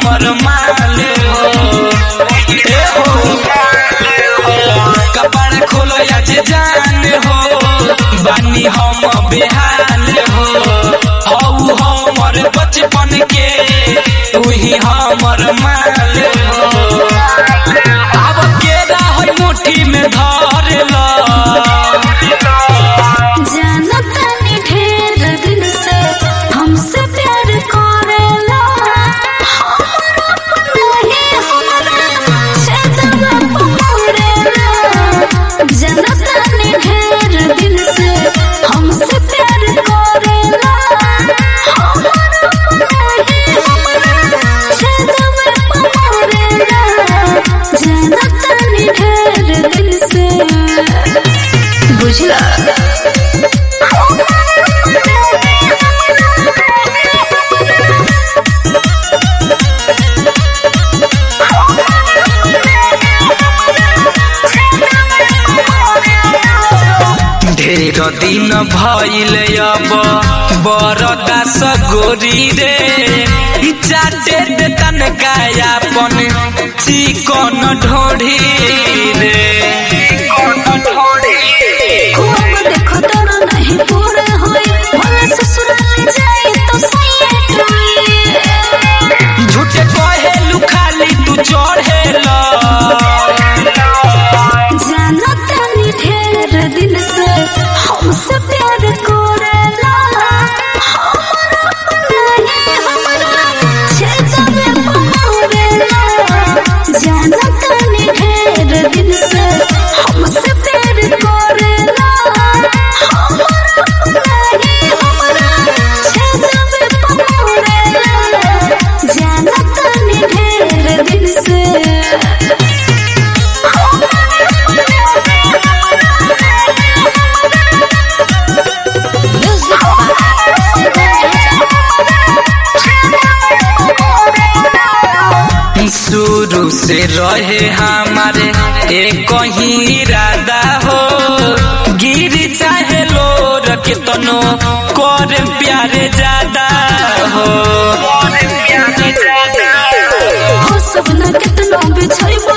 हमर माल हो ए हो कपड़ा खोलो आज जान हो बानी हम बेहाल हो हऊ हमर बचपन के तू ही हमर माल हो अब केरा होई मुट्ठी में धर लो जानतानी ढेर दिन से हमसे प्यार करेला हमरा नहीं हमरा छेदवा पकड़ेला जानतानी ढेर दिन से हमसे प्यार करेला हमरा नहीं हमरा छेदवा पकड़ेला जानतानी ढेर दिन से बुझला ढेर दिन भइल अब बरदास गोरी रे चाटे दे तनका अपन चिकन ढोढ़ी रे खूब देखो तोरा नहीं पूरे होई भला ससुराल जाई तो सैयद होई झूठे कहेलू खाली तू चढ़ेला जानतानी ढेर दिन से हमसे प्यार करेला हमरा नहीं हमरा छेदवे पकड़ेला जानतानी ढेर दिन से हमसे प्यार करेला हमरा नहीं हमरा छेदवे पकड़ेला जानतानी ढेर दिन से शुरू से रहे हमारे एक ही इरादा हो गिर चाहे लोर के तनो कर प्यारे ज्यादा हो हो सपना कितना बिछाई